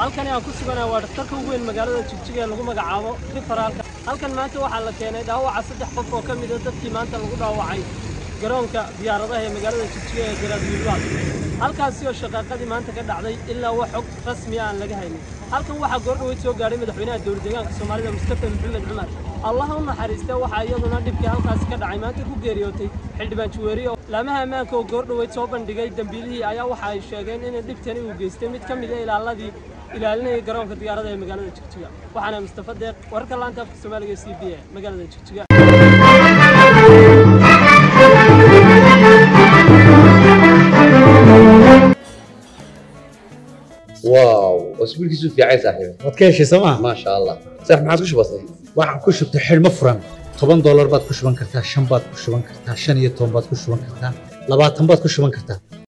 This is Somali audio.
halkani aan ku suganahay waa dhakhtarka ugu weyn magaalada jigjiga ee lagu magacaabo rifaraalka halkan maanta waxaa la keenay dhaawaca saddex qof oo ka mid a dadkii maanta lagu dhaawacay garoonka diyaaradaha ee magaalada jigjiga ee garaad wiilwaad halkaasi oo shaqaaqadii maanta ka dhacday ilaa wax xog rasmi aan laga haynin halkan waxaa goordhaweyd soo gaadhay madaxweynaha dowlad deegaanka soomaalida mustafa maxamed cumar allaha u naxariista waxaa iyaduna dhibkii halkaasi ka dhacay maanta ku geeriyootay xildhibaan juweeriye laamaha ammaanka oo goordhaweyd soo bandhigay dembiilihii ayaa waxa ay sheegeen in dhibtani uu geystay mid ka mid a ilaaladii ilaalinaya garoonka diyaarada ee magaalada jigjiga waxaana mustafa deeq wararka laanta afka soomaaliga c b a magaalada jigjiga واو اسبوع كيسو في عايز صاحبي waad ka heshay sooma ما شاء الله صح ما عاد كش بسيط waxaan ku shubtay xidhmo furan toban doolar baad ku shuban kartaa shan baad ku shuban kartaa shan iyo toban baad ku shuban kartaa labaatan baad ku shuban kartaa